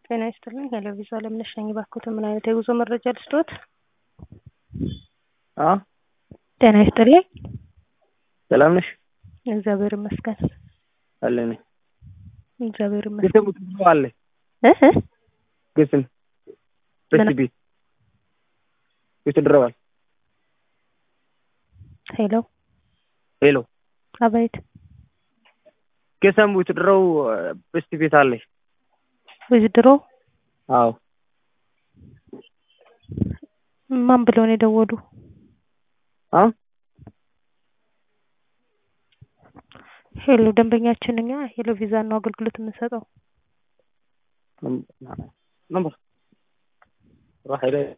ጤና ይስጥልኝ ሄሎ ቪዛ አለምነሽ ነኝ። እባክዎትን ምን አይነት የጉዞ መረጃ ልስጥዎት? አ ጤና ይስጥልኝ። ሰላም ነሽ? እግዚአብሔር ይመስገን። አለኝ እግዚአብሔር ይመስገን። ግስም ውትድሮ አለ እህ እህ ግስም ምን? በስቢ ውትድሮዋል ሄሎ ሄሎ አቤት ገሰም ውትድሮው በስቲ ቤት አለ ውዝድሮ አዎ ማን ብለው ነው የደወሉ? አ ሄሎ ደንበኛችን እኛ ሄሎ ቪዛ ነው አገልግሎት የምንሰጠው። ነምበር ራህ ሄደ